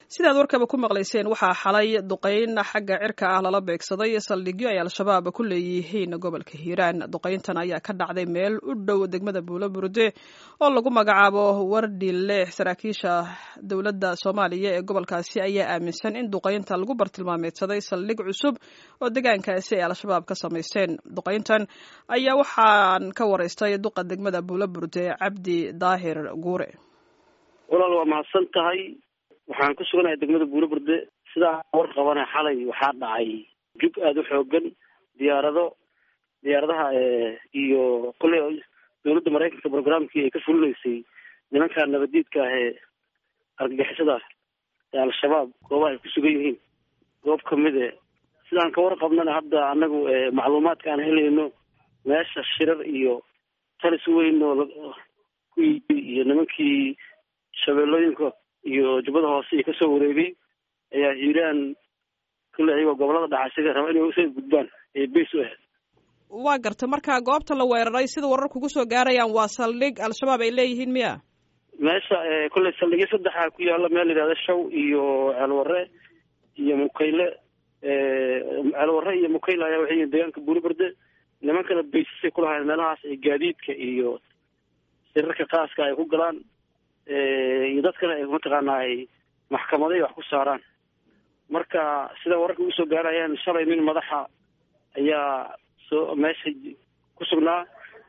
sidaad warkaba ku maqlayseen waxaa xalay duqayn xagga cirka ah lala beegsaday saldhigyo ay al-shabaab ku leeyihiin gobolka hiiraan duqayntan ayaa ka dhacday meel u dhow degmada buulo burde oo lagu magacaabo wardile saraakiisha dowladda soomaaliya ee gobolkaasi ayaa aaminsan in duqaynta lagu bartilmaameedsaday saldhig cusub oo deegaankaasi ay al-shabaab ka samaysteen duqayntan ayaa waxaan ka waraystay duqa degmada buulo burde cabdi daahir guure walaal waa mahadsan tahay waxaan ku suganahay degmada buulo burde sidaa war qabana xalay waxaa dhacay jug aada u xoogan diyaarado diyaaradaha iyo kolley dowladda maraykanka programkii ay ka fulinaysay nimanka nabadiidka ah ee argagixisada ee al-shabaab goobaha ay ku sugan yihiin goob kamide sidaan ka warqabnana hadda anagu macluumaadka aan helayno meesha shirar iyo talis weyn oo ku yii iyo nimankii shabeellooyinka iyo jubbada hoose iyo kasoo wareegay ayaa hiiraan kulle ayagoo gobolada dhaxa isaga raba inay usoo gudbaan ee beys u ahayd waa garta marka goobta la weeraray sida warar kugu soo gaarayaan waa saldhig al-shabaab ay leeyihiin miya meesha kolley saldhigyo saddexa ku yaala meel yidhahda shaw iyo ceelwarre iyo mukayle ceelwarre iyo mukayle ayaa waxay yihin deegaanka buuliberde nimankana baysasay kulahayn meelahaas ay gaadiidka iyo sirarka qaaska ay ku galaan iyo dadkana ay mataqaanaa ay maxkamaday wax ku saaraan marka sida wararka ugu soo gaarayaan shalay nin madaxa ayaa soo meesha ku sugnaa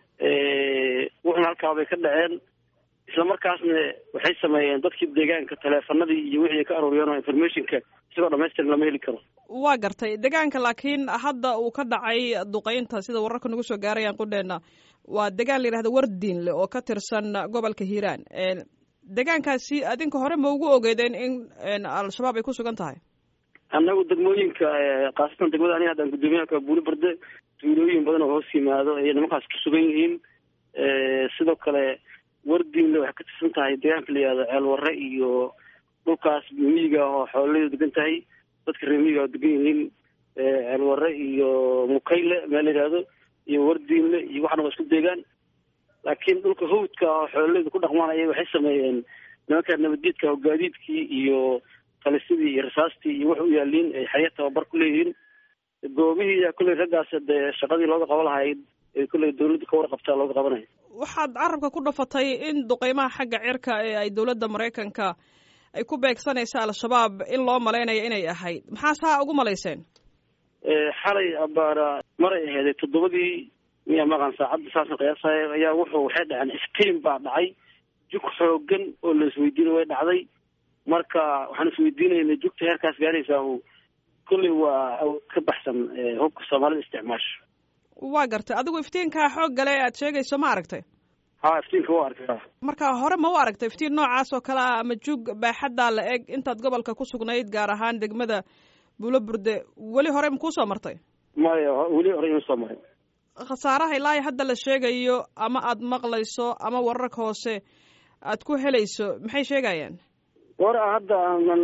wuxuna halkaa bay ka dhaceen isla markaasna waxay sameeyeen dadkii deegaanka taleefanadii iyo wixii ay ka aruuriyeen oo informationka isagoo dhamaystiran lama heli karo waa gartay deegaanka laakiin hadda uu ka dhacay duqeynta sida wararka nagu soo gaarayaan qudheena waa deegaan la yidhahda wardiinle oo ka tirsan gobolka hiiraan deegaankaasi adinka hore ma ugu ogeedeen in al-shabaab ay ku sugan tahay annagu degmooyinka khaasatan degmada aniga haddaan guddoomiyaha buuli barde tuulooyin badan oo hoos yimaado ayay nimankaas ku sugan yihiin sidoo kale wardiinle waxay ka tirsan tahay deegaanka la yihahdo ceelwarre iyo dhulkaas miyiga oo xoolaleedu degan tahay dadka reer miyiga oo degan yihiin ceelwarre iyo mukayle meel la yihahdo iyo wardiinle iyo waxna waa isku deegaan laakiin dhulka hawdka oo xoolaleedu ku dhaqmaan ayay waxay sameeyeen nimanka nabadiidka oo gaadiidkii iyo talisidii iyo rasaastii iyo wax u yaaliin ay xaya tababar ku leeyihiin goobihii kolley raggaas dee shaqadii looga qaba lahayd ee kolley dawladda ka warqabtaa looga qabanaya waxaad carabka ku dhafatay in duqeymaha xagga cirka ee ay dowladda maraykanka ay ku beegsanaysa al-shabaab in loo malaynayo inay ahayd maxaa saa ugu malayseen xalay abaara maray aheeday toddobadii miya maqan saacadda saasna qiyaasaya ayaa wuxuu waxay dhaceen iftiin baa dhacay jug xoogan oo la isweydiinay way dhacday marka waxaan isweydiinaynay jugta heerkaas gaaraysaa kolley waa ka baxsan hubka soomaalida isticmaasho waa gartay adigu iftiinkaa xoog gale aad sheegayso ma aragtay ha iftiinka waa arkaa marka hore ma u aragtay iftiin noocaas oo kale ah ama jug baaxaddaa la eg intaad gobolka ku sugnayd gaar ahaan degmada buulo burde weli hore ma kuusoo martay maya weli hore ima soo marin khasaaraha ilaahi hadda la sheegayo ama aad maqlayso ama wararka hoose aad ku helayso maxay sheegayaan war hadda aanan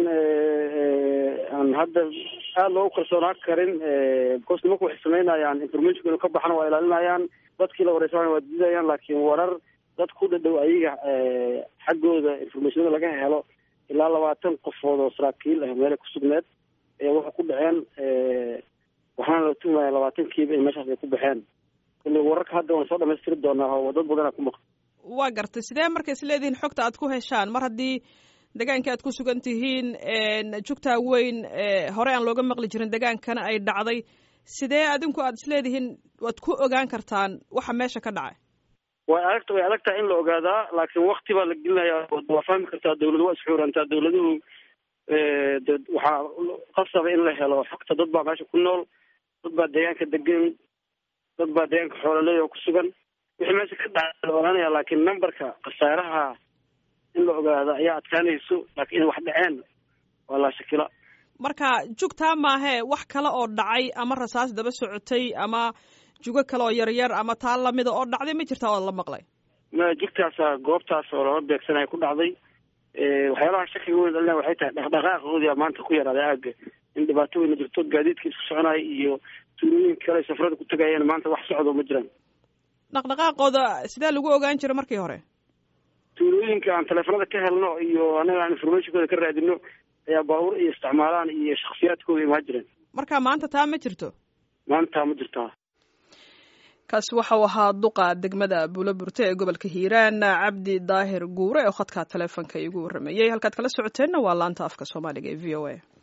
aan hadda aada loogu kalsoonaan karin because nimanku waxay samaynayaan informationka inu ka baxana waa ilaalinayaan dadkii la wareysanaya waa diidayaan laakiin warar dad ku dhadhow ayaga xaggooda informationada laga helo ilaa labaatan qofood oo saraakiil ah meelay ku sugneed ayaa waxay ku dhaceen waxaana la tuhmaya labaatankiiba in meeshaas ay ku baxeen kule wararka hadda waan soo dhamaystiri doonaa oo dad badanaa ku maqan waa gartay sidee marka is leedihiin xogta aad ku heshaan mar haddii deegaankii aad ku sugan tihiin jugtaa weyn hore aan looga maqli jirin degaankana ay dhacday sidee adinku aad isleedihiin waad ku ogaan kartaan waxa meesha ka dhacay way adag way adag tahay in la ogaadaa laakiin wakti baa la gelinayaa waa fahmi kartaa dawladu waa isxuurantaa dawladuhu de waxaa qasaba in la helo xogta dad baa meesha ku nool dad baa deegaanka degan dad baa deegaanka xoolaleey oo ku sugan wixii meesha ka dhacay la ogaanaya laakiin numberka khasaaraha in la ogaado ayaa adkaanayso laakiin in wax dhaceen waa laa shakila marka jugtaa maahee wax kale oo dhacay ama rasaas daba socotay ama jugo kale oo yaryar ama taa lamida oo dhacday ma jirtaa oo la maqlay ma jugtaasa goobtaas oo lala beegsanaya ku dhacday waxyaalaha shakiga weyn dhalina waxay tahay dhaqdhaqaaqoodia maanta ku yaraaday aaga in dhibaato weyna jirto gaadiidka isku soconaya iyo tuulooyin kale safarada ku tagayeen maanta wax socdo ma jiraan dhaqdhaqaaqooda sidee lagu ogaan jira markii hore tuulooyinka aan teleefanada ka helno iyo anaga aan informationkooda ka raadino ayaa baabuur ay isticmaalaan iyo shaksiyaadkooda imaan jireen marka maanta taa ma jirto maanta ma jirtaa kaasi waxau ahaa duqa degmada buuloburte ee gobolka hiiraan cabdi daahir guure oo khadka taleefonka iigu warrameeyey halkaad kala socoteenna waa laanta afka soomaaliga ee v o a